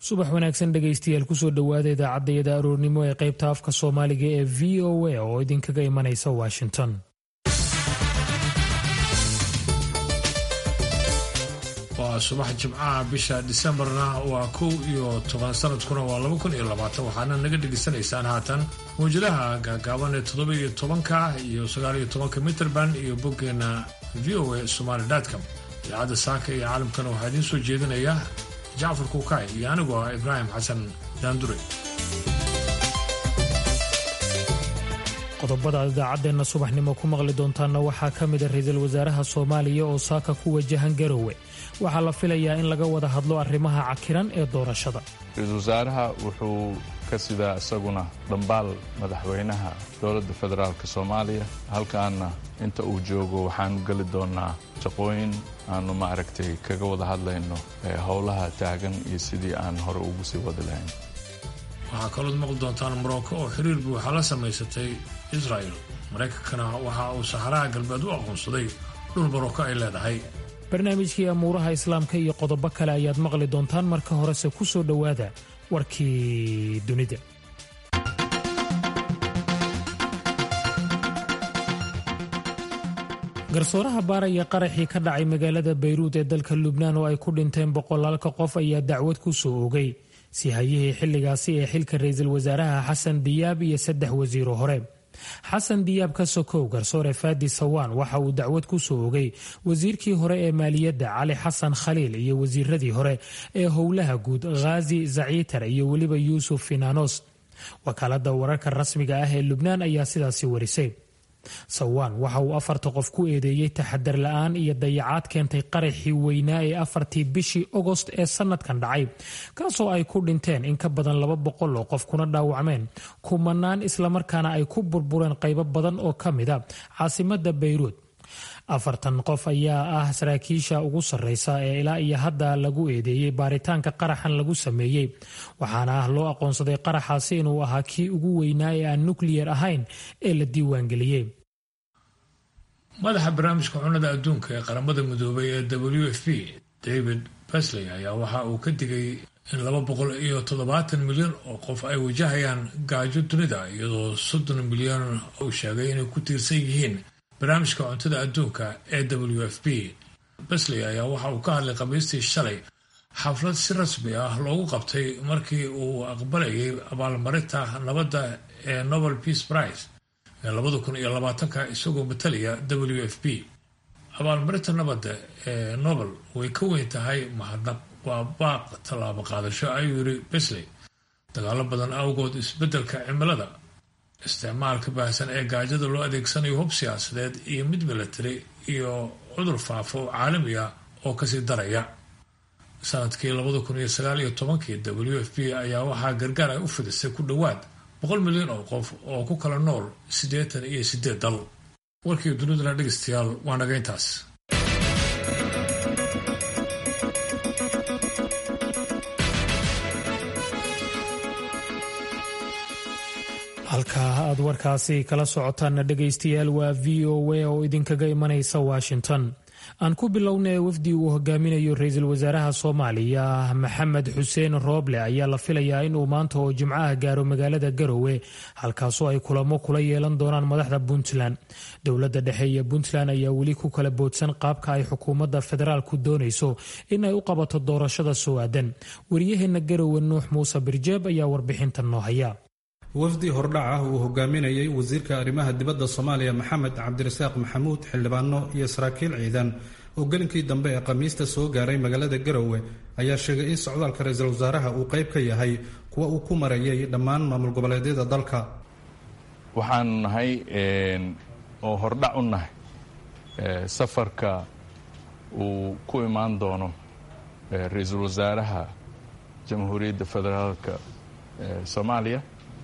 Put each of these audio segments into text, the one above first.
subax wanaagsan dhegaystayaal kusoo dhowaada idaacadayada aroornimo ee qaybta afka soomaaliga ee v o a oo idinkaga imanaysa washington waa subax jimcaha bisha disembarna waa kow iyo toban sanadkuna waa laba kun iyo labaatan waxaana naga dhegaysanaysaan haatan mawjadaha gaagaaban ee toddoba iyo tobanka iyo sagaal iyo tobanka mitrband iyo boggeena v o a somaali com idaacadda saaka iyo caalamkana waxaa idiin soo jeedinaya jacfar kuukay iyo anigoo ah ibraahim xasan daandure qodobada aad idaacaddeenna subaxnimo ku maqli doontaanna waxaa ka mida ra-iisul wasaaraha soomaaliya oo saaka ku wajahan garowe waxaa la filayaa in laga wada hadlo arrimaha cakiran ee doorashada ra-iisul wasaaraha wuxuu ka sidaa isaguna dhambaal madaxweynaha dowladda federaalk soomaaliya halkaana inta uu joogo waxaanu geli doonaa shaqooyin aanu maaragtay kaga wada hadlayno howlaha taagan iyo sidii aan hore ugu sii wadi lahayn waxaa kalood maqli doontaan morocco oo xiriir buuxa la samaysatay israel maraykankana waxa uu saxaraha galbeed u aqoonsaday dhul morocco ay leedahay barnaamijkii amuuraha islaamka iyo qodobo kale ayaad maqli doontaan marka horese ku soo dhowaada warkii dunida garsooraha baaraya qaraxii ka dhacay magaalada bayruud ee dalka lubnaan oo ay ku dhinteen boqolaalka qof ayaa dacwad ku soo ogay sihayihii xilligaasi ee xilka ra-iisul wasaaraha xasan diyaab iyo saddex wasiiro hore xasan diyaab ka sokow garsoore faadi sawaan waxa uu dacwad ku soo ogay wasiirkii hore ee maaliyadda cali xasan khaliil iyo wasiiradii hore ee howlaha guud khaazi zaciitar iyo weliba yuusuf finanos wakaalada wararka rasmiga ah ee lubnaan ayaa sidaasi warisay sawaan waxa uu afarta qof ku eedeeyey taxadar la-aan iyo dayacaad keentay qaraxii weynaa ee afartii bishii ogost ee sanadkan dhacay kaasoo ay ku dhinteen in ka badan laba boqol oo qof kuna dhaawacmeen kumanaan islamarkaana ay ku burbureen qaybo badan oo ka mida caasimada bayruud afartan qof ayaa ah saraakiisha ugu sarreysa ee ilaa iyo hadda lagu eedeeyey baaritaanka qaraxan lagu sameeyey waxaana ah loo aqoonsaday qaraxaasi inuu ahaa kii ugu weynaa ee aan nukliyar ahayn ee la diiwaangeliyey madaxa barnaamijka cunnada adduunka ee qaramada midoobay ee w f p david besley ayaa waxa uu ka digay in laba boqol iyo toddobaatan milyan oo qof ay wajahayaan gaajo dunida iyadoo soddon milyan uu sheegay inay ku tiirsan yihiin barnaamijka cuntada adduunka ee w f p besley ayaa waxa uu ka hadlay khamiistii shalay xaflad si rasmi ah loogu qabtay markii uu aqbalayay abaalmarinta nabadda ee nobel peace prize ee labada kun iyo labaatanka isagoo matalaya w f p abaalmarinta nabadda ee nobel way ka weyn tahay mahadnaq waa baaq tallaabo qaadasho ayuu yiri besley dagaalo badan awgood isbeddelka cimilada isticmaalka baahsan ee gaajada loo adeegsanayo hub siyaasadeed iyo mid milatari iyo cudur faafo caalami ah oo kasii daraya sanadkii labada kun iyo sagaal iyo tobankii w f p ayaa waxaa gargaar ay u fidisay ku dhowaad boqol milyan oo qof oo ku kala nool siddeetan iyo siddeed dal warkii dunidana dhegeystayaal waa naga intaas halkaa aad warkaasi kala socotaanna dhegaystayaal waa v o a oo idinkaga imanaysa washington aan ku bilownay wafdi uu hogaaminayo ra-iisul wasaaraha soomaaliya maxamed xuseen rooble ayaa la filayaa inuu maanta oo jimcaha gaaro magaalada garowe halkaasoo ay kulamo kula yeelan doonaan madaxda puntland dowladda dhexe iyo puntland ayaa weli ku kala boodsan qaabka ay xukuumadda federaalku doonayso in ay u qabato doorashada soo aadan waryaheena garowe nuux muuse birjeeb ayaa warbixinta noo haya wafdi hordhac ah uu hogaaminayay wasiirka arrimaha dibadda soomaaliya maxamed cabdirasaaq maxamuud xildhibaano iyo saraakiil ciidan oo gelinkii dambe ee khamiista soo gaaray magaalada garowe ayaa sheegay in socdaalka ra-iisul wasaaraha uu qayb ka yahay kuwa uu ku marayay dhammaan maamul goboleedyada dalka waxaanu nahay oo hordhac u nahay safarka uu ku imaan doono ra-iisul wasaaraha jamhuuriyadda federaalka soomaaliya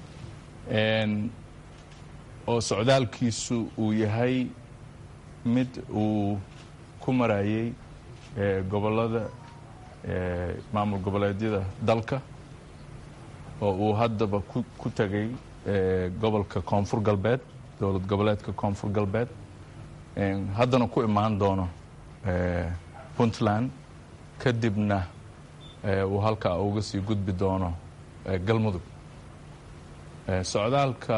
oo socdaalkiisu uu yahay mid uu ku marayay gobollada maamul goboleedyada dalka oo uu haddaba ku tegay gobolka koonfur galbeed dowlad goboleedka koonfur galbeed haddana ku imaan doono puntland kadibna uu halkaa uga sii gudbi doono galmudug socdaalka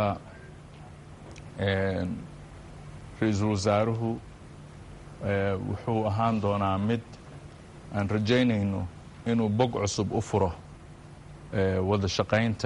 ra-iisul wasaaruhu wuxuu ahaan doonaa mid aan rajaynayno inuu bog cusub u furo wada shaqaynta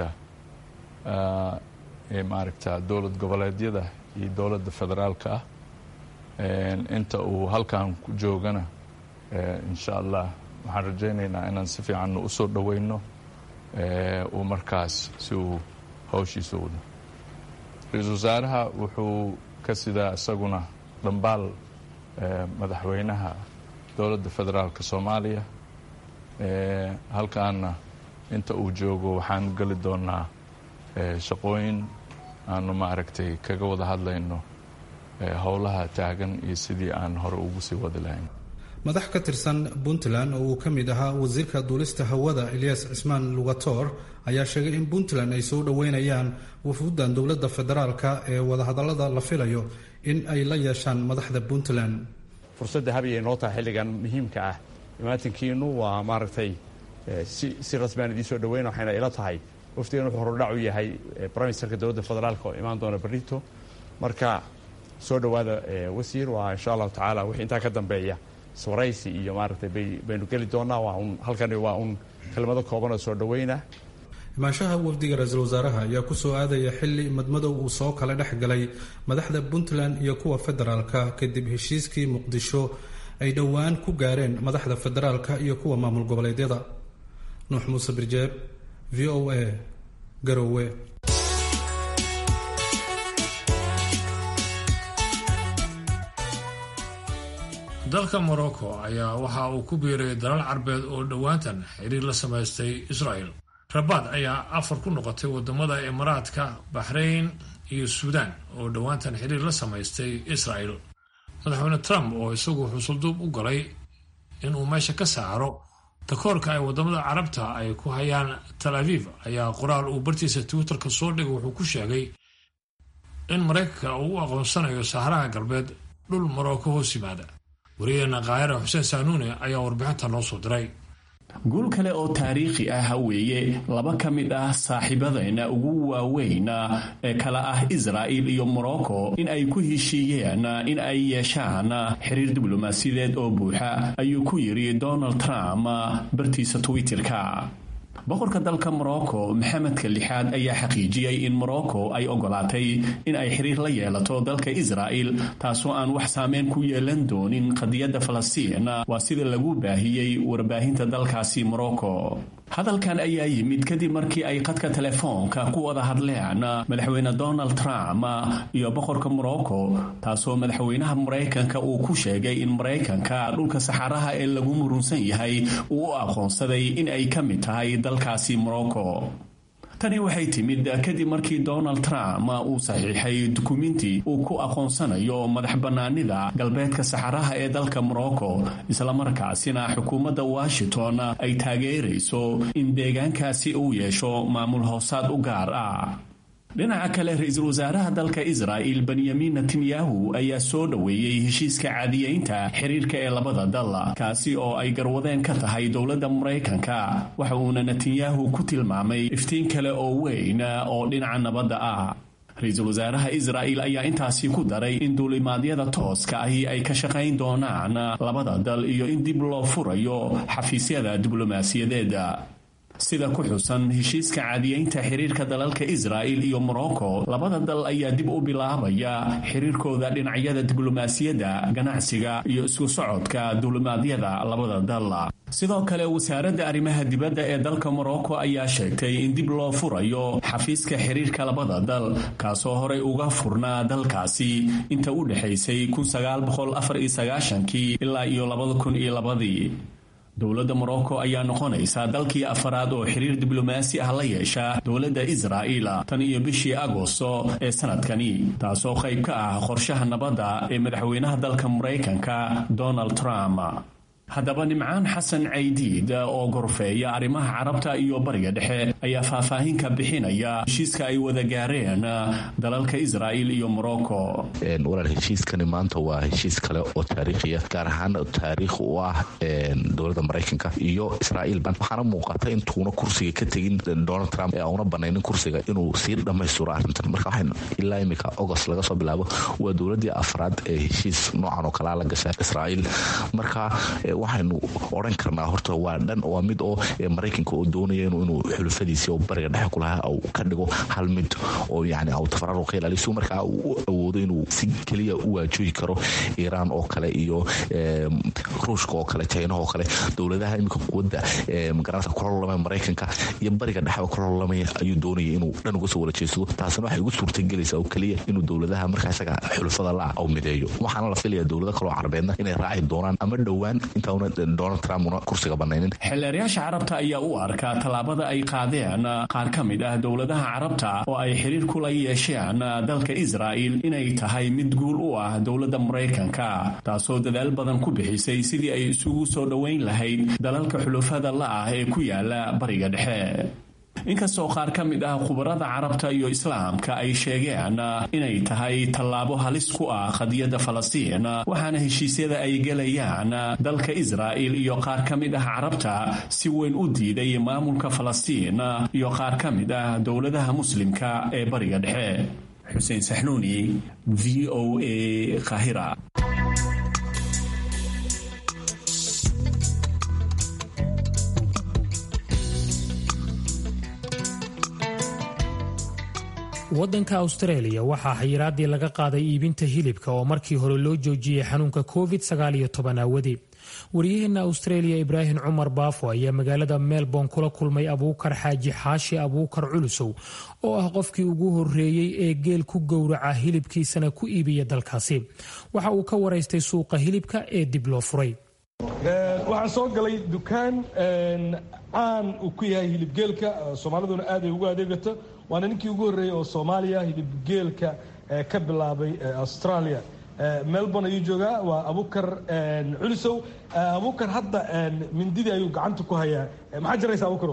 maaragta dowlad goboleedyada iyo dowladda federaalka ah inta uu halkan ku joogana insha allah waxaan rajaynaynaa inaan si fiicanna u soo dhoweyno uu markaas si uu hawshiisa wado ra-iisul wasaaraha wuxuu ka sidaa isaguna dhambaal madaxweynaha dowladda federaalka soomaaliya halkaana inta uu joogo waxaan geli doonaa shaqooyin aanu maaragtay kaga wada hadlayno howlaha taagan iyo sidii aan hore ugu sii wadi lahayn madax ka tirsan puntland oo uu ka mid ahaa wasiirka duulista hawada eliyas cismaan lugatoor ayaa sheegay in puntland ay soo dhoweynayaan wafuuddan dowladda federaalka ee wadahadallada la filayo in ay la yeeshaan madaxda puntland fursadda habyay noo tahay xilligan muhiimka ah imaatinkiinu waa maaragtay si rasmiaan idiin soo dhaweyna waxayna ila tahay waftigan wuxuu horudhac u yahay briministerka dowladda federaalka oo imaan doona berrito marka soo dhowaada wasiir waa insha allahu tacaala wixii intaa ka dambeeya swaraysi iyo maaragtay baynu geli doonaa waa un halkani waa un kelmado kooban oo soo dhaweyna imaanshaha wafdiga ra-iisul wasaaraha ayaa kusoo aadaya xili madmadow uu soo kala dhex galay madaxda puntland iyo kuwa federaalka kadib heshiiskii muqdisho ay dhowaan ku gaareen madaxda federaalka iyo kuwa maamul goboleedyada nuux muuse birjeeb v o a garowe dalka morocco ayaa waxa uu ku biiray dalal carbeed oo dhowaantan xiriir la samaystay israel rabaad ayaa afar ku noqotay wadamada imaaraadka baxrayn iyo suudaan oo dhowaantan xiriir la samaystay israel madaxweyne trump oo isagu xusulduub u galay inuu meesha ka saaro takoorka ay wadamada carabta ay ku hayaan tal aviv ayaa qoraal uu bartiisa twitterka soo dhigay wuxuu ku sheegay in maraykanka uu u aqoonsanayo saharaha galbeed dhul morocco hoos yimaada wariyaheena kaahira xuseen saanuune ayaa warbixinta noo soo diray guul kale oo taariikhi ah weeye laba ka mid ah saaxiibadeenna ugu waaweyn ee kala ah israa'il iyo morocco in ay ku heshiiyeen in ay yeeshaan xiriir diblomaasiyadeed oo buuxa ayuu ku yidhi donald trump bartiisa twitterka boqorka dalka morocco maxamedka lixaad ayaa xaqiijiyey in morocco ay ogolaatay in ay xiriir la yeelato dalka israa'il taasoo aan wax saameyn ku yeelan doonin qadiyadda falastiin waa sida lagu baahiyey warbaahinta dalkaasi morocco hadalkan ayaa yimid kadib markii ay qadka telefoonka ku wada hadleen madaxweyne donald trump iyo boqorka morocco taasoo madaxweynaha maraykanka uu ku sheegay in maraykanka dhulka saxaraha ee lagu murunsan yahay uu u aqoonsaday in ay ka mid tahay dalkaasi morocco tani waxay timid kadib markii donald trump uu saxiixay dukuminti uu ku aqoonsanayo madax bannaanida galbeedka saxaraha ee dalka morocco islamarkaasina xukuumadda washington ay taageerayso in deegaankaasi uu yeesho maamul hoosaad u gaar ah dhinaca kale ra-iisul wasaaraha dalka israa'il benyamin netanyahu ayaa soo dhoweeyey heshiiska caadiyeynta xiriirka ee labada dal kaasi oo ay garwadeen ka tahay dowladda maraykanka waxa uuna netanyahu ku tilmaamay iftiin kale oo weyn oo dhinaca nabadda ah ra-iisul wasaaraha israa'il ayaa intaasi ku daray in duulimaadyada tooska ahi ay ka shaqayn doonaan labada dal iyo in dib loo furayo xafiisyada diblomaasiyadeeda sida ku xusan heshiiska caadiyeynta xiriirka dalalka israa'il iyo morocco labada dal ayaa dib u bilaabaya xiriirkooda dhinacyada diblomaasiyadda ganacsiga iyo isku socodka duulimaadyada labada dal sidoo kale wasaaradda arrimaha dibadda ee dalka morocco ayaa sheegtay in dib loo furayo xafiiska xiriirka labada dal kaasoo horey uga furnaa dalkaasi inta u dhexaysay kii ilaa iyo labadii dowladda morocco ayaa noqonaysa dalkii afaraad oo xiriir diblomaasi ah la yeesha dowladda israa'il tan iyo bishii agosto ee sanadkani taasoo qayb ka ah qorshaha nabadda ee madaxweynaha dalka maraykanka donald trump haddaba nimcaan xasan caydiid oo gorfeeya arrimaha carabta iyo bariga dhexe ayaa faahfaahin ka bixinaya heshiiska ay wada gaareen dalalka israa'il iyo morocco walaal heshiiskani maanta waa heshiis kale oo taariikhiya gaar ahaan taariikh u ah dowladda maraykanka iyo israa'iil waxaana muuqata intuuna kursiga ka tegin donald trump ee auna banaynin kursiga inuu sii dhammaystiro arrintan marka waxaynu ilaa imika agost laga soo bilaabo waa dowladdii afraad ee heshiis noocan oo kalaa la gasha israa'iil marka waxaynu odhan karnaa horta waa dhan waa mid oo maraykanka oo doonaya inuu xulufadiisii oo bariga dhexe kulahaa au ka dhigo hal mid oo yani au tafararu ka ilaaliyo si markaa uu awoodo inuu si keliya u waajohi karo iiraan oo kale iyo ruushka oo kale jinaha oo kale dowladaha iminka quwadda magaranata kula lolamaya maraykanka iyo bariga dhexeba kula lolamaya ayuu doonaya inuu dhan uga soo wala jeedsado taasina waxay ugu suurtagelaysaa oo keliya inuu dowladaha markaa isaga xulufada la au mideeyo waxaana la filaya dowlado kaloo carabeedna inay raaci doonaan ama dhowaan intauna donald trump una kursiga banaynin xildheerayaasha carabta ayaa u arkaa tallaabada ay qaadeen qaar ka mid ah dowladaha carabta oo ay xiriir kula yeesheen dalka israa'il inay tahay mid guul u ah dowladda maraykanka taasoo dadaal badan ku bixisay sidii ay isugu soo dhoweyn lahayd dalalka xulufada la ah ee ku yaala bariga dhexe inkastoo qaar ka mid ah khubarada carabta iyo islaamka ay sheegeen inay tahay tallaabo halis ku ah qadiyadda falastiin waxaana heshiisyada ay gelayaan dalka israa'il iyo qaar ka mid ah carabta si weyn u diiday maamulka falastiin iyo qaar ka mid ah dowladaha muslimka ee bariga dhexe xuseen saxnuuni v o a kahira waddanka austareeliya waxaa xayiraadii laga qaaday iibinta hilibka oo markii hore loo joojiyey xanuunka covid aawadii waryaheena austareeliya ibraahim cumar baafo ayaa magaalada melbourne kula kulmay abuukar xaaji xaashi abuukar culusow oo ah qofkii ugu horeeyey ee geel ku gowraca hilibkiisana ku iibiya dalkaasi waxa uu ka waraystay suuqa hilibka ee dib loo furay waxaan soo galay dukaan caan uu ku yahay hilibgeelka soomaaliduna aad ay ugu adeegato waana ninkii ugu horreeyey oo soomaaliya hilibgeelka ka bilaabay australia melbourne ayuu joogaa waa abukar culisow abukar hadda mindidii ayuu gacanta ku hayaa maxaa jiraysa abukaro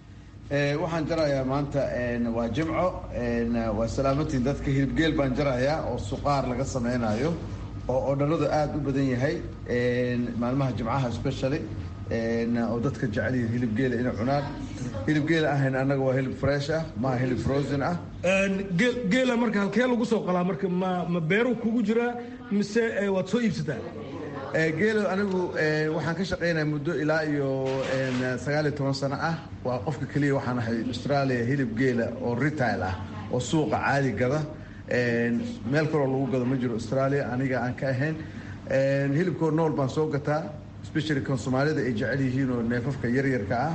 waxaan jarayaa maanta waa jimco waa salaamantiin dadka hilibgeel baan jarayaa oo suqaar laga sameynayo oo odhanadu aada u badan yahay maalmaha jimcaha specially oo dadka jecel yihiin hilib geela inay cunaan hilib geela ahayn annaga waa hilib fresh ah maaha hilib frozen ah geela marka halkee lagu soo qalaa marka ma ma beeru kugu jiraa mise waad soo iibsataa geelo anigu waxaan ka shaqaynaya muddo ilaa iyo sagaal iyo toban sano ah waa qofka keliya waxaan ahay australia hilib geela oo retail ah oo suuqa caadi gada meel kaloo lagu gado ma jiro australia aniga aan ka ahayn hilibkoo nool baan soo gataa specially kan soomaalida ay jecel yihiin oo neefafka yaryarka ah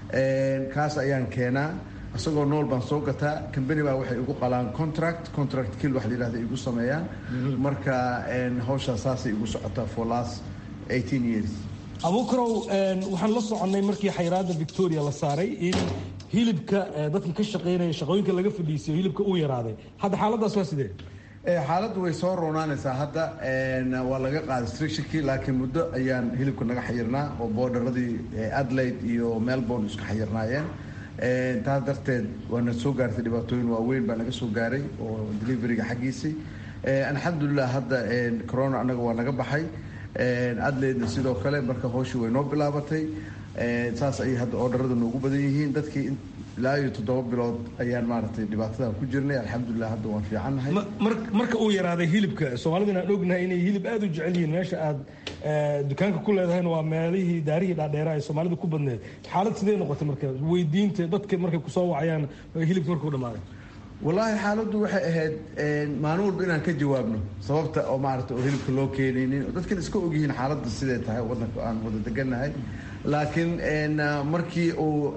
kaas ayaan keenaa isagoo nool baan soo gataa combany baa waxay igu qalaan contract contract kill wax la yidhahda igu sameeyaan marka hawshaas saasay igu socotaa for last eighteen years abuukarow waxaan la soconnay markii xayraadda victoria la saaray in hilibka dadka ka shaqaynaya shaqooyinka laga fadhiisiyo hilibka uu yaraaday hadda xaaladaas waa sidee xaaladdu way soo roonaanaysaa hadda waa laga qaaday strictionkii laakiin muddo ayaan hilibka naga xayirnaa oo boodaradii adelaide iyo melbourne isku xayirnaayeen taas darteed waana soo gaartay dhibaatooyin waaweyn baa naga soo gaaray oo deliveryga xaggiisii alxamdulilah hadda corona annaga waa naga baxay adelaidena sidoo kale marka hooshii way noo bilaabatay saas ayay hadda oodharada noogu badan yihiin dadkii ilaa iyo toddoba bilood ayaan maaragtay dhibaatada ku jirnay alxamdulilah hadda waan fiicannahay marka uu yaraaday hilibka soomaalidana aan ognahay inay hilib aada u jecel yihiin meesha aad dukaanka ku leedahayna waa meelihii daarihii dhaadheera ay soomaalida ku badneed xaalad sidee noqotay marka weydiinta dadka markay kusoo wacayaan hilibka markuu dhamaaday wallaahi xaaladdu waxay ahayd maalin walba inaan ka jawaabno sababta oo maarata oo hilibka loo keenaynin dadkan iska ogyihiin xaaladda siday tahay waddanka aan wada degannahay laakiin markii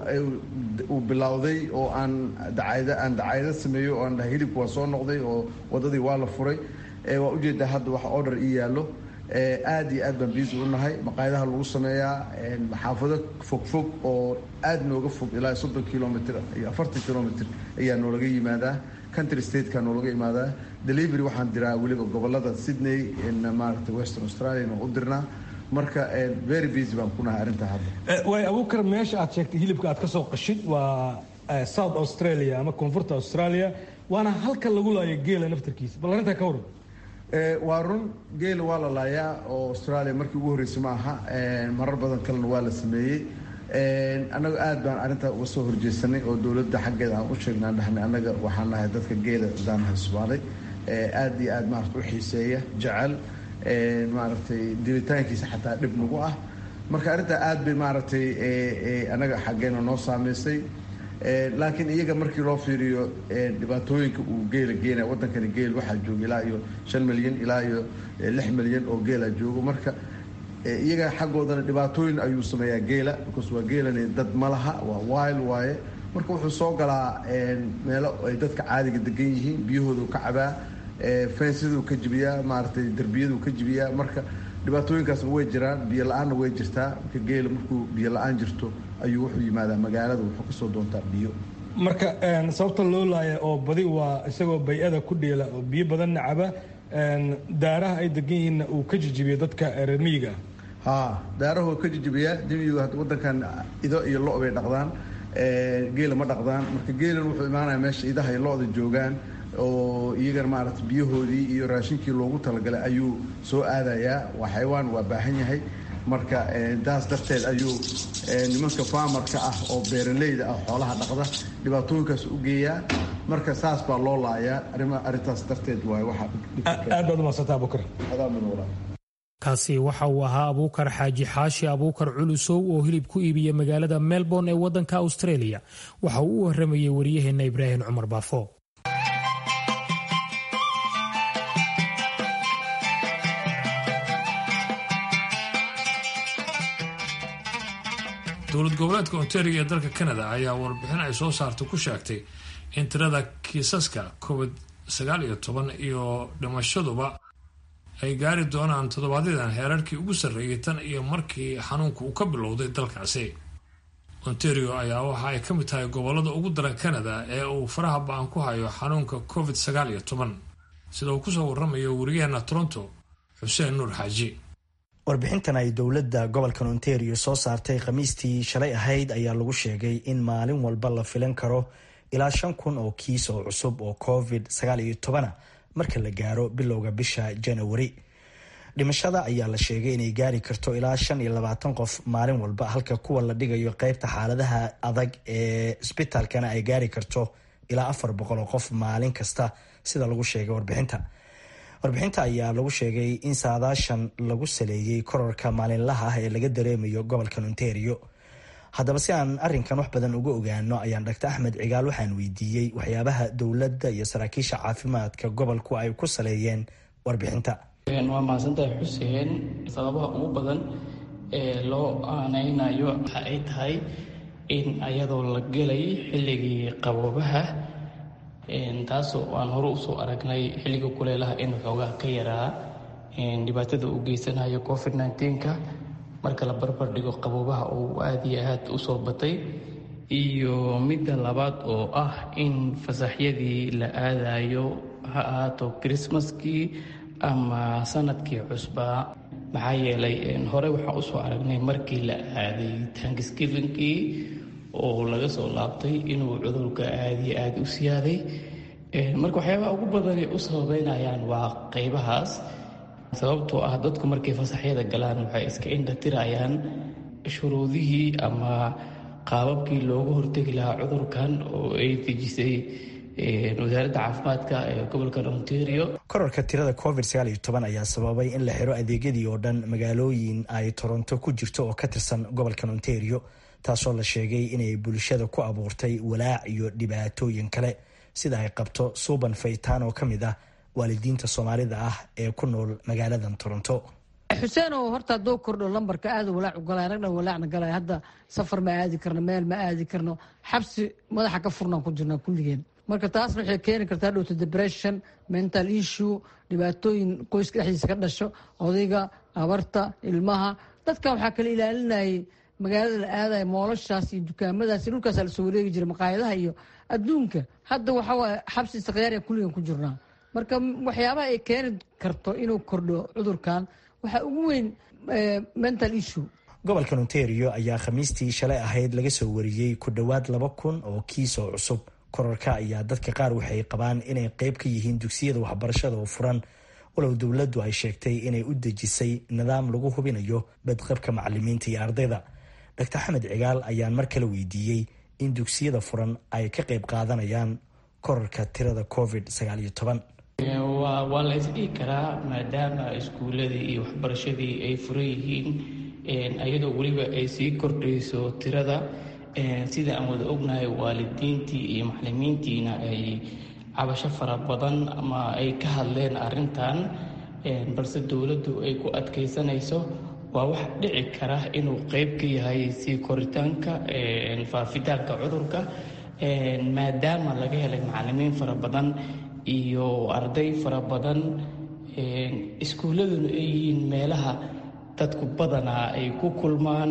uu bilowday oo aan dacayda aan dacaydo sameeyo oo aan dhahay hilibka waa soo noqday oo waddadii waa la furay waa ujeedaa hadda wax order ii yaallo aad iyo aad baan biisi u nahay maqaayadaha lagu sameeyaa xaafado fogfog oo aad nooga fog ilaa soddon kilomitr iyo afartan kilomitr ayaa noolaga yimaadaa country stateka noolaga imaadaa delivery waxaan diraa weliba gobolada sydney maaragtay western australia u dirnaa marka very busy baan kunahay arrinta hadda way abuukar meesha aad sheegtay hilibka aad ka soo qashid waa south australia ama koonfurta australia waana halka lagu laayo geela naftarkiisa bal arrintaa ka waran waa run geela waa la laayaa oo australia markii ugu horreysay ma aha marar badan kalena waa la sameeyey annaga aad baan arrintaa uga soo horjeesanay oo dowladda xaggeeda aan u sheegnaa dhahnay annaga waxaan nahay dadka geela daanaha sumaalay aad iyo aad maarata u xiiseeya jecel maaragtay dilitaankiisa xataa dhib nagu ah marka arrintaa aad bay maaragtay annaga xaggeena noo saameysay laakiin iyaga markii loo fiiriyo dhibaatooyinka uu geela geenaya waddankani geel waxaa jooga ilaa iyo shan milyan ilaa iyo lix milyan oo geela joogo marka iyaga xaggoodana dhibaatooyin ayuu sameeyaa geela because waa geelani dad ma laha waa wild waaye marka wuxuu soo galaa meelo ay dadka caadiga degan yihiin biyahoodu ka cabaa fensiduu ka jibiyaa maaragtay derbiyaduu ka jibiyaa marka dhibaatooyinkaasna way jiraan biyo la-aanna way jirtaa marka geela markuu biyo la-aan jirto ayuu wuxuu yimaadaa magaalada wuxuu kasoo doontaa biyo marka sababta loo laaya oo badi waa isagoo bay-ada ku dheela oo biyo badanna caba daaraha ay degan yihiinna uu ka jijibiyo dadka reer miyiga ha daarahoo ka jijibiyaa dimiyigu hadda waddankan ido iyo lo bay dhaqdaan geela ma dhaqdaan marka geelan wuxuu imaanaya meesha idaha iyo lo-da joogaan oo iyagana maaragtay biyahoodii iyo raashinkii loogu talagalay ayuu soo aadayaa waa xayawaan waa baahan yahay marka taas darteed ayuu nimanka faamarka ah oo beeraleyda ah xoolaha dhaqda dhibaatooyinkaas u geeyaa marka saas baa loo laayaa arrintaas darteed waay aad baad umaadsantaa abukar kaasi waxa uu ahaa abuukar xaaji xaashi abuukar culusow oo hilib ku iibiya magaalada melbourne ee waddanka australia waxa uu u waramayey wariyaheenna ibraahim cumar baafo dowlad goboleedka ontario ee dalka canada ayaa warbixin ay soo saartay ku sheegtay in tirada kiisaska covid sagaal iyo toban iyo dhimashaduba ay gaari doonaan toddobaadyadaan heerarkii ugu sarreeyay tan iyo markii xanuunku uu ka bilowday dalkaasi ontario ayaa waxa ay ka mid tahay gobolada ugu daran canada ee uu faraha ba-an ku hayo xanuunka covid sagaal iyo toban sida uu kusoo waramayo wariyaheena toronto xuseen nuur xaaji warbixintan ay dowladda gobolkan ontario soo saartay khamiistii shalay ahayd ayaa lagu sheegay in maalin walba la filan karo ilaa shan kun oo kiis oo cusub oo covid sagaal iyo tobana marka la gaaro bilowga bisha janawari dhimashada ayaa la sheegay inay gaari karto ilaa shan iyo labaatan qof maalin walba halka kuwa la dhigayo qeybta xaaladaha adag ee isbitaalkana ay gaari karto ilaa afar boqol oo qof maalin kasta sida lagu sheegay warbixinta warbixinta ayaa lagu sheegay in saadaashan lagu saleeyey kororka maalinlaha ah ee laga dareemayo gobolkan ontario haddaba si aan arinkan wax badan uga ogaano ayaan dhaktar axmed cigaal waxaan weydiiyey waxyaabaha dowladda iyo saraakiisha caafimaadka gobolku ay ku saleeyeen warbixinta waa mahadsantahay xuseen sababaha ugu badan ee loo aaneynayo waxa ay tahay in ayadoo la gelay xilligii qaboobaha taasoo aan hore usoo aragnay xilliga kuleelaha in xoogaa ka yaraa dhibaatada uu geysanayo covid nneteen-ka marka la barbar dhigo qaboobaha uu aada iyo aad usoo batay iyo midda labaad oo ah in fasaxyadii la aadayo ha ahaato krismaskii ama sanadkii cusbaa maxaa yeelay hore waxaa usoo aragnay markii la aaday tanksgivinkii oo laga soo laabtay inuu cudurka aada iyo aada u siyaaday marka waxyaabaha ugu badanay u sababeynayaan waa qeybahaas sababtoo ah dadku markay fasaxyada galaan waxay iska indhatirayaan shuruudihii ama qaababkii looga hortegi lahaa cudurkan oo ay dejisay wasaaradda caafimaadka ee gobolka ontario kororka tirada covid sagaal iyo toban ayaa sababay in la xiro adeegyadii oo dhan magaalooyin ay toronto ku jirto oo ka tirsan gobolkan ontario taasoo la sheegay inay bulshada ku abuurtay walaac iyo dhibaatooyin kale sida ay qabto suuban faytaan oo ka mid ah waalidiinta soomaalida ah ee ku nool magaaladan toronto xuseenow horta hadduu kordho lambarka aada walaac u galay anagna walaacna galay hadda safar ma aadi karno meel ma aadi karno xabsi madaxa ka furnaan ku jirnaa kulligeen marka taasna waxay keeni kartaa dhowto depression mental issue dhibaatooyin qoyska dhexdiisa ka dhasho odayga abarta ilmaha dadka waxaa kala ilaalinayay magaalada la aadaya moolashaas iyo dukaamadaas iyo dhulkaasa lasoo wareegi jiray maqaayadaha iyo adduunka hadda waxawaaye xabsi istikhyaariya kulligan ku jirnaa marka waxyaabaha ay keeni karto inuu kordho cudurkan waxaa ugu weyn mental issue gobolkan ontario ayaa khamiistii shalay ahayd laga soo wariyey ku dhowaad laba kun oo kiis oo cusub korarka ayaa dadka qaar waxay qabaan inay qeyb ka yihiin dugsiyada waxbarashada oo furan walow dowladdu ay sheegtay inay u dejisay nidaam lagu hubinayo badqabka macalimiinta iyo ardayda dr xamed cigaal ayaan mar kale weydiiyey in dugsiyada furan ay ka qayb qaadanayaan korarka tirada covid sagaal iyo toban waa la isdhihi karaa maadaama iskuuladii iyo waxbarashadii ay furan yihiin iyadoo weliba ay sii kordhayso tirada sida aan wada ognahay waalidiintii iyo macalimiintiina ay cabasho fara badan ama ay ka hadleen arintan balse dowladdu ay ku adkaysanayso waa wax dhici kara inuu qeyb ka yahay sii koritaanka faafitaanka cudurka maadaama laga helay macalimiin fara badan iyo arday fara badan iskuulladuna ay yihiin meelaha dadku badanaa ay ku kulmaan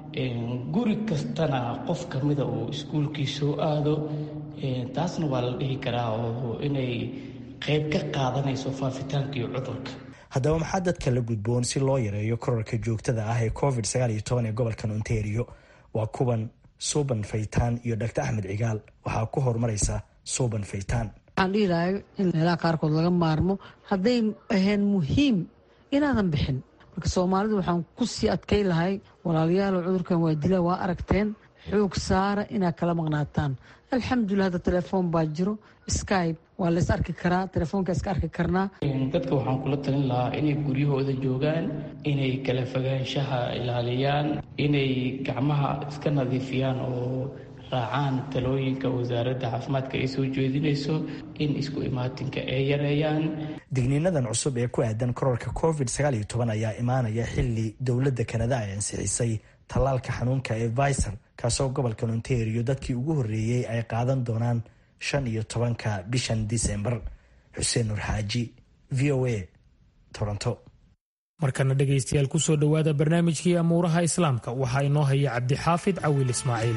guri kastana qof ka mida uu iskuulkii soo aado taasna waa la dhihi karaa oo inay qeyb ka qaadanayso faafitaankii cudurka haddaba maxaa dadka la gudboon si loo yareeyo korarka joogtada ah ee covid sagaal iyo toban ee gobolkan ontario waa kuwan suuban faytaan iyo dhaktar axmed cigaal waxaa ku horumaraysa suuban faytaan waxaan dhihi lahay in meelaha qaarkood laga maarmo hadday ahayn muhiim inaadan bixin marka soomaalidu waxaan ku sii adkay lahay walaalayaal cudurkan waa dila waa aragteen xoog saara inaad kala maqnaataan alxamdulilah hadda telefoon baa jiro skype waa lays arki karaa telefoonka iska arki karnaa dadka waxaan kula talin lahaa inay guryahooda joogaan inay kala fogaanshaha ilaaliyaan inay gacmaha iska nadiifiyaan oo raacaan talooyinka wasaaradda caafimaadka ay soo jeedinayso in isku imaatinka ay yareeyaan digniinadan cusub ee ku aadan korarka covid sagaal iyo toban ayaa imaanaya xili dowladda kanada ay ansixisay tallaalka xanuunka ee visor kaasoo gobolkan ontario dadkii ugu horreeyey ay qaadan doonaan shan iyo tobanka bishan disembar xuseen nur xaaji v o a toronto markana dhegaystayaal kusoo dhowaada barnaamijkii amuuraha islaamka waxaa inoo haya cabdixaafid cawil ismaaciil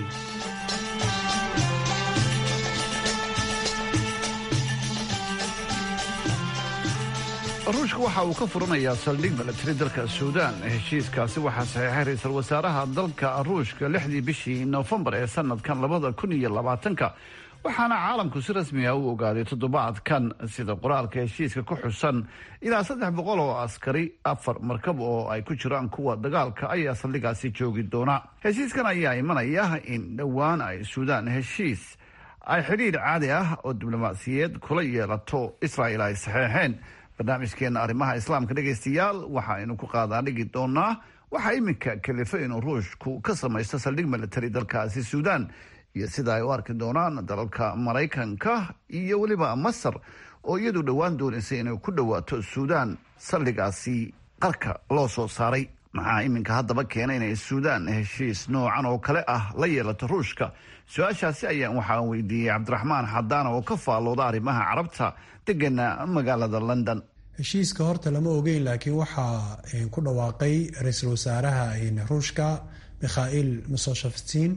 ruushka waxa uu ka furanayaa saldhig milatari dalka suudaan heshiiskaasi waxaa saxiixay ra-iisul wasaaraha dalka ruushka lixdii bishii noofembar ee sanadkan labada kun iyo labaatanka waxaana caalamku si rasmi ah u ogaaday toddobaadkan sida qoraalka heshiiska ku xusan ilaa saddex boqol oo askari afar markab oo ay ku jiraan kuwa dagaalka ayaa saldhigaasi joogi doona heshiiskan ayaa imanaya in dhowaan ay suudaan heshiis ay xidhiir caadi ah oo diblomaasiyeed kula yeelato israa'il ay saxeexeen barnaamijkeena arrimaha islaamka dhegaystayaal waxaaynu ku qaadaadhigi doonaa waxaa iminka kalifo inuu ruushku ka samaysto saldhig milatari dalkaasi suudaan iyo sida ay u arki doonaan dalalka maraykanka iyo weliba masar oo iyadu dhowaan doonaysay inay ku dhowaato suudaan saldhigaasi qarka loo soo saaray maxaa iminka haddaba keena inay suudaan heshiis noocan oo kale ah la yeelato ruushka su-aashaasi ayaan waxaan weydiiyey cabdiraxmaan xadaan oo ka faallooda arrimaha carabta degana magaalada london heshiiska horta lama ogeyn laakiin waxaa ku dhawaaqay ra-iisul wasaaraha ruushka mikhail misoshafstin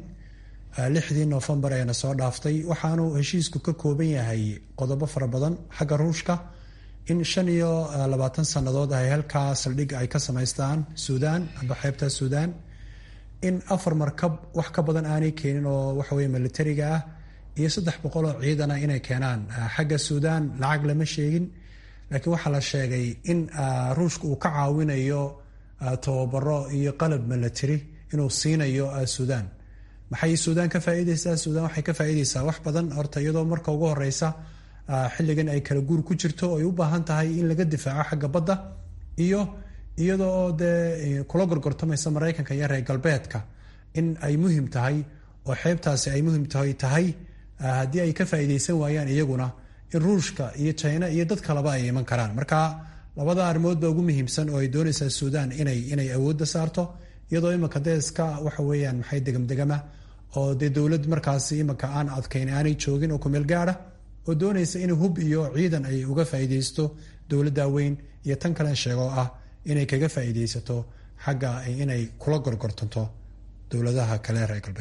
lixdii noofembar eena soo dhaaftay waxaanu heshiisku ka kooban yahay qodobo fara badan xagga ruushka in shan iyo labaatan sannadood ay halkaa saldhig ay ka samaystaan suudaan amba xeebta suudaan in afar markab wax ka badan aanay keenin oo waxaweye militariga ah iyo saddex boqol oo ciidana inay keenaan xagga suudaan lacag lama sheegin laakiin waxaa la sheegay in ruushka uu ka caawinayo tababaro iyo qalab military inuu siinayo suudaan maxay suudaan ka faa'iideysaa suudaan waxay ka faa'iideysaa wax badan horta iyadoo marka ugu horeysa xilligan ay kala guur ku jirto ay u baahan tahay in laga difaaco xagga badda iyo iyadoo dee kula gorgortamaysa maraykanka iyo reer galbeedka in ay muhiim tahay oo xeebtaasi ay muhiim tahay tahay haddii ay ka faa'iideysan waayaan iyaguna in ruushka iyo china iyo dad kaleba ay iman karaan marka labada arrimood baa ugu muhiimsan oo ay doonaysaa suudaan inay inay awoodda saarto iyadoo imanka deeska waxa weeyaan maxay degamdegama oo dee dowlad markaasi imanka aan adkayn aanay joogin oo kumeel gaada oo doonaysa in hub iyo ciidan ay uga faa'iideysto dowladda weyn iyo tan kalen sheegoo ah inay kaga faa'iideysato xagga inay kula gorgortanto dowladaha kale reer galbeedka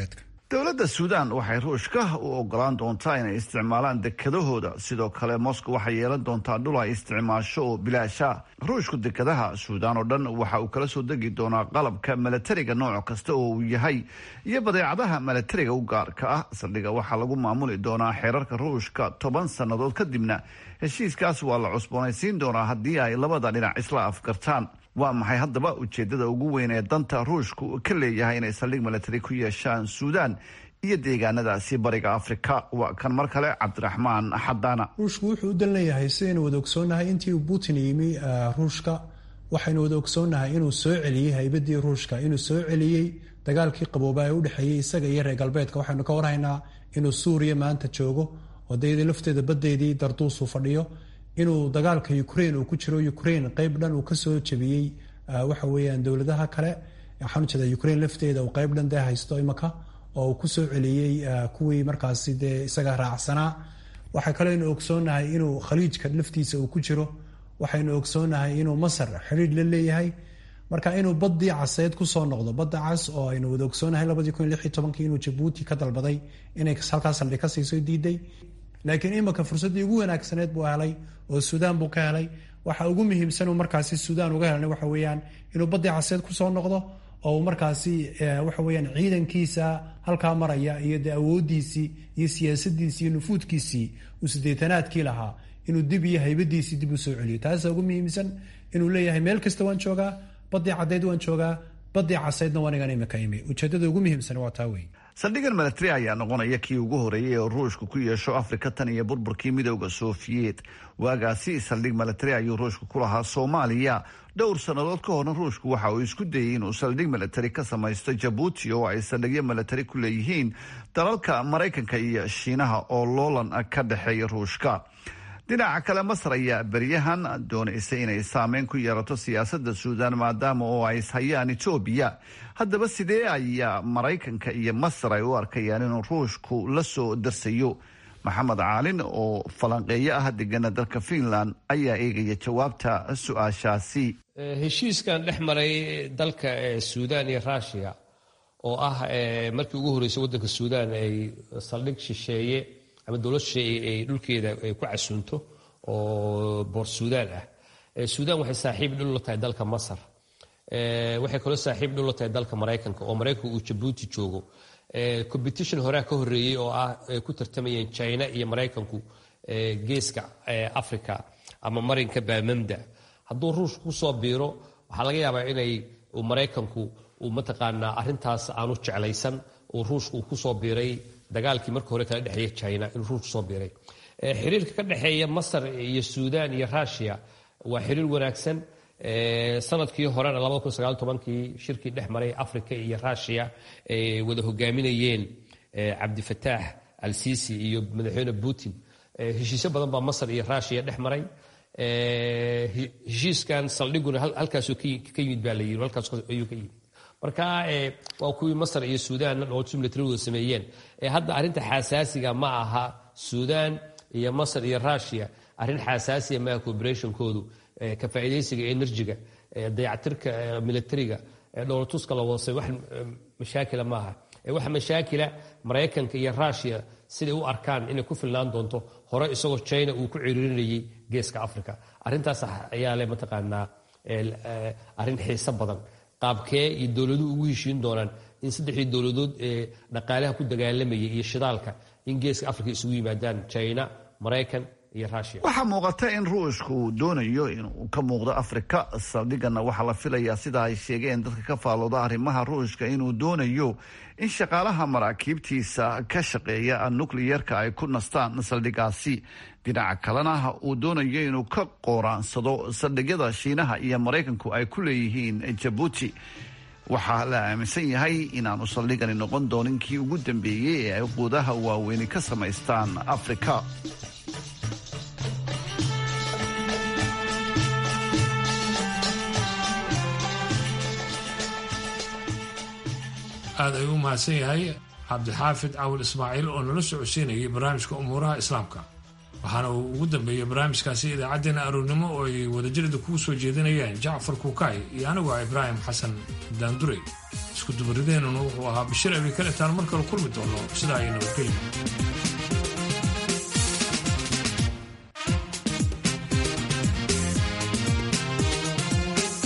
dowladda suudaan waxay ruushka u ogolaan doontaa inay isticmaalaan dekedahooda sidoo kale moscow waxay yeelan doontaa dhul ay isticmaasho oo bilaasha ruushku dekadaha suudaan oo dhan waxa uu kala soo degi doonaa qalabka milatariga nooc kasta oo uu yahay iyo badeecadaha milatariga u gaarka ah saldhiga waxaa lagu maamuli doonaa xeerarka ruushka toban sannadood kadibna heshiiskaas waa la cusboonaysiin doonaa haddii ay labada dhinac isla afgartaan waa maxay haddaba ujeedada ugu weyn ee danta ruushku ka leeyahay inay saldhig milatari ku yeeshaan suudaan iyo deegaanadaasi bariga afrika waa kan mar kale cabdiraxmaan xadaana ruushku wuxuu u dan leeyahay sidaynu wada ogsoonnahay intii uu putin yimi ruushka waxaynu wada ogsoonnahay inuu soo celiyey haybadii ruushka inuu soo celiyey dagaalkii qabooba ee udhexeeyey isaga iyo reer galbeedka waxaynu ka warhaynaa inuu suuriya maanta joogo odayadii lafteeda badeydii darduusuu fadhiyo inuu dagaalka ukraine uu ku jiro ukraine qeyb dhan uu kasoo jebiyey waxa weeyaan dowladaha kale waxaan ujeeda ukraine lafteeda uu qeyb dhan dee haysto imaka oo uu kusoo celiyey kuwii markaasi dee isaga raacsanaa waxaa kaleynu ogsoonnahay inuu khaliijka laftiisa uu ku jiro waxaynu ogsoonnahay inuu masar xidhiidh la leeyahay marka inuu badii caseed kusoo noqdo badda cas oo aynu wada ogsoonahay labadii kun lix iyo tobankii inuu jabuuti ka dalbaday inay halkaas saldhig ka siiso diiday laakiin imika fursaddii ugu wanaagsaneed buu helay oo suudaan buu ka helay waxa ugu muhiimsan uu markaasi suudaan uga helana waxa weeyaan inuu badii caseed kusoo noqdo oo uu markaasi waxa weeyaan ciidankiisa halkaa maraya iyo dee awoodiisii iyo siyaasadiisii iyo nufuudkiisii uu sideetanaadkii lahaa inuu dib iyo haybadiisii dib u soo celiyo taasa ugu muhiimsan inuu leeyahay meel kasta waan joogaa badii caddeyd waan joogaa badii caseydna waanigan imika imi ujeedada ugu muhiimsan waa taa wey saldhigan milatari ayaa noqonaya kii ugu horeeyay oo ruushku ku yeesho afrika tan iyo burburkii midowda sofiyeet waagaasi saldhig milatari ayuu ruushku ku lahaa soomaaliya dhowr sannadood ka horna ruushku waxa uu isku dayey inuu saldhig milatari ka samaysto jabuuti oo ay saldhigyo milatari ku leeyihiin dalalka maraykanka iyo shiinaha oo loolan ka dhexeeya ruushka dhinaca kale masar ayaa beryahan doonaysa inay saameyn ku yeelato siyaasadda suudaan maadaama oo ay ishayaan etoobiya haddaba sidee ayaa maraykanka iyo masar ay u arkayaan inuu ruushku la soo darsayo maxamed caalin oo falanqeeyo ah degana dalka finland ayaa eegaya jawaabta su-aashaasi heshiiskan dhex maray dalka suudaan iyo ruushiya oo ah markii ugu horreysay waddanka suudaan ay saldhig shisheeye ama dowlad shisheeye ay dhulkeeda ay ku casuunto oo boor suudaan ah suudaan waxay saaxiib dhul la tahay dalka masar waxay kaloo saaxiib dhul la tahay dalka maraykanka oo maraykanka uu jabuuti joogo competition horea ka horreeyey oo ah ay ku tartamayeen china iyo maraykanku geeska africa ama marinka baamamda hadduu ruushku kusoo biiro waxaa laga yaabaa inay maraykanku uu mataqaanaa arrintaas aanu jeclaysan uu ruushku uu kusoo biiray dagaalkii marka hore kala dhexeeya china inuu ruushku soo biiray xiriirka ka dhexeeya masar iyo suudaan iyo ruushiya waa xiriir wanaagsan sanadkii horena kii shirkii dhex maray africa iyo ruushiya ay wada hogaaminayeen cabdifataax al sisi iyo madaxweyne putin heshiisyo badan baa masar iyo ruushiya dhex maray heshiiskan saldhiguna halkaasuu ka yimid baa la yiri halkaas ayuu ka yimid marka waa kuwii masar iyo suudaanna dhooltu milatarigooda sameeyeen hadda arrinta xasaasiga ma aha suudaan iyo masar iyo ruushiya arrin xasaasiya maaha cooperationkoodu ka faa'iidaysiga enerjiga dayactirka milatariga dhowlatuska la wadasay wax mashaakila maaha waxa mashaakila maraykanka iyo ruushiya siday u arkaan inay ku filnaan doonto hore isagoo china uu ku ciriirinayay geeska africa arrintaas ayaa le mataqaanaa arrin xiiso badan qaabkee iyo dowladuhu ugu heshiin doonaan in saddexdii dowladood ee dhaqaalaha ku dagaalamayay iyo shidaalka in geeska africa isugu yimaadaan china maraykan iyo ruushiya waxaa muuqata in ruushku uu doonayo inuu ka muuqdo afrika saldhigana waxaa la filayaa sida ay sheegeen dadka ka faalooda arrimaha ruushka inuu doonayo in shaqaalaha maraakiibtiisa ka shaqeeya nukliyerka ay ku nastaan saldhigaasi dhinaca kalena uu doonayo inuu ka qooraansado saldhigyada shiinaha iyo maraykanku ay ku leeyihiin jabuuti waxaa la aaminsan yahay inaanu saldhigani noqon doonin kii ugu dambeeyey ee ay quudaha waaweyni ka samaystaan afrika aada ayuu u mahadsan yahay cabdixaafid cawil ismaaciil oo nala socodsiinayay barnaamijka umuuraha islaamka waxaana uu ugu dambeeyey barnaamijkaasi idaacaddeenna aroornimo oo ay wadajirada kugu soo jeedinayaan jacfar kuukay iyo anigu ah ibraahim xasan daandurey isku dubarideenuna wuxuu ahaa bashir abi kaletaan mar kale kulmi doono sidaa ay nabadgelya